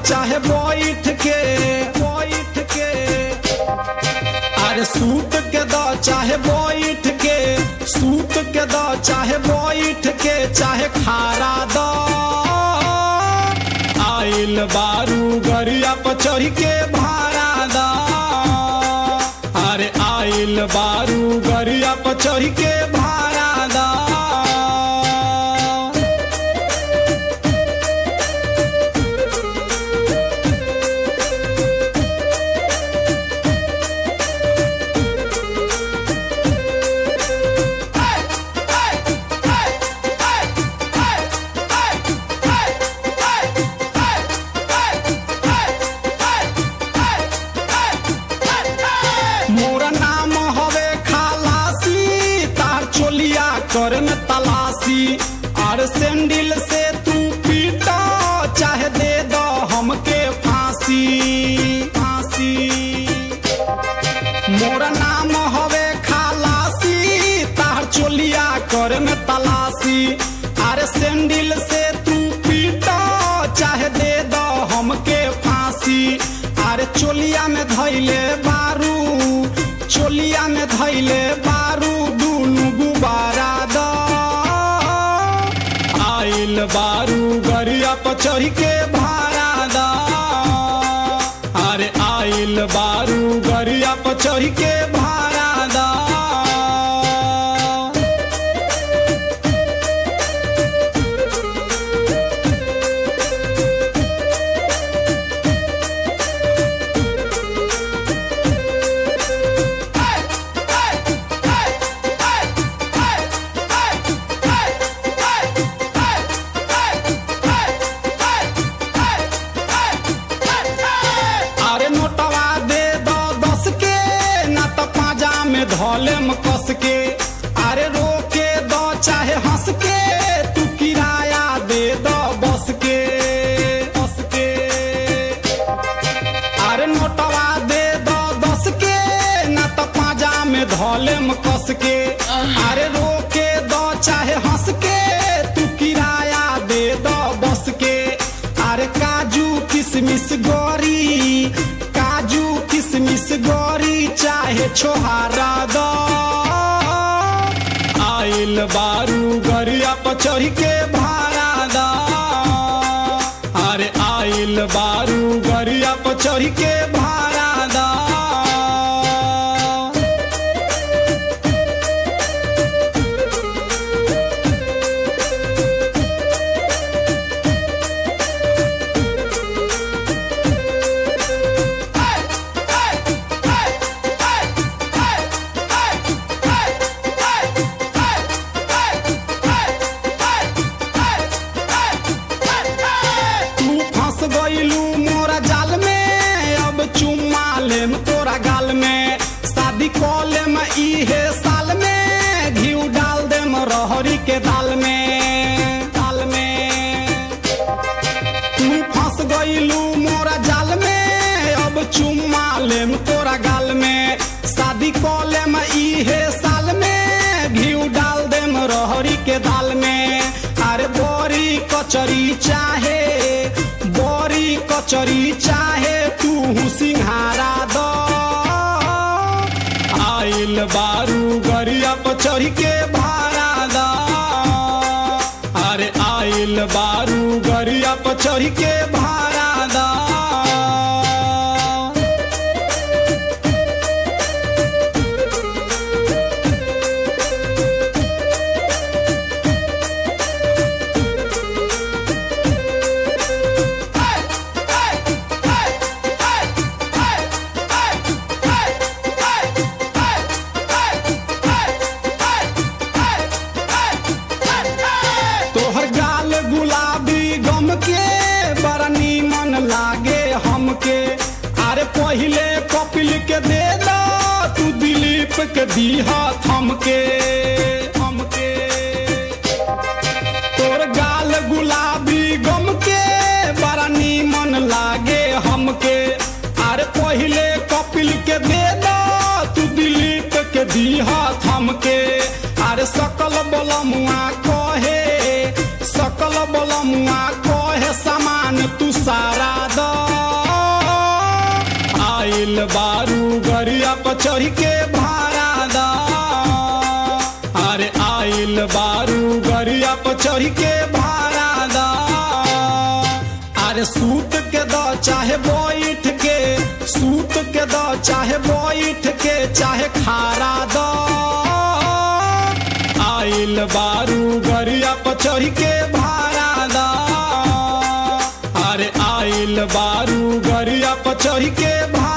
चाहे बैठ के बैठ के अरे सूत के द चाहे बैठ के सूत के द चाहे बैठ के चाहे खारा द आइल बारू गरिया पर चढ़ के भाड़ा द अरे आइल बारू गरिया पर चढ़ के भाड़ा द मोरा नाम हवे खालासी तार चोलिया कर में तलाशी और सैंडल से तू पीटा चाहे दे दो हमके फांसी फांसी मोरा नाम हवे खालासी तार चोलिया कर में तलाशी अरे सैंडल से तू पीटा चाहे दे दो हमके फांसी अरे चोलिया में धैले बारू चोलिया में धैले बारू दुनु गुबारा द आइल बारू गरिया पर चढ़ के भाड़ा द अरे आइल बारू गरिया पर चढ़ के भाड़ा द अरे नोटवा दे दो दस के ना तो पाजा में धोलेम कस के अरे रोके दो चाहे हंस के तू किराया दे दो बस के बस के अरे नोटवा दे दो दस के ना तो पाजा में धोलेम कस के अरे रोके दो चाहे हंस के तू किराया दे दो बस के अरे काजू किशमिश गोरी काजू किशमिश गोरी चाहे छोहारा दो आइल बारू गरिया पर चढ़ के भाड़ा द अरे आइल बारू गरिया पर चढ़ के भाड़ा द तू फंस गईलू मोरा जाल में अब चुम्मा लेम तोरा गाल में शादी कऽ लेम इहे साल में घी डाल देम रहरी के दाल में दाल में तू फंस गईलू मोरा जाल में अब चुम्मा लेम तोरा गाल में शादी कऽ लेम इहे साल में घी डाल देम रहरी के दाल में अरे बोरी कचरी चाहे बोरी कचरी चाहे तू सिंहारा दो आइल बारू गरिया पर चढ़ के भाड़ा द अरे आइल बारू गरिया पर चढ़ के भाड़ा द तोहर गाल गुलाबी गम के बड़ा नीमन लागे हमके अरे पहिले कपिल के दे दो तू दिलीप के दीहा थमके हमके तोर गाल गुलाबी गम के बड़ा नीमन लागे हमके अरे पहिले कपिल के दे दो तू दिलीप के दीहा थमके अरे सकल बलमुआ कहे सकल बलमुआ कहे सामान सामान तू सारा द आइल बारू गरिया पर चढ़ के भाड़ा द अरे आइल बारू गरिया पर चढ़ के भाड़ा द अरे सूत के द चाहे बैठ के सूत के द चाहे बैठ के चाहे खारा द आइल बारू गरिया पर चढ़ के भाड़ा द अरे आइल बारू गरिया पर चढ़ के भाड़ा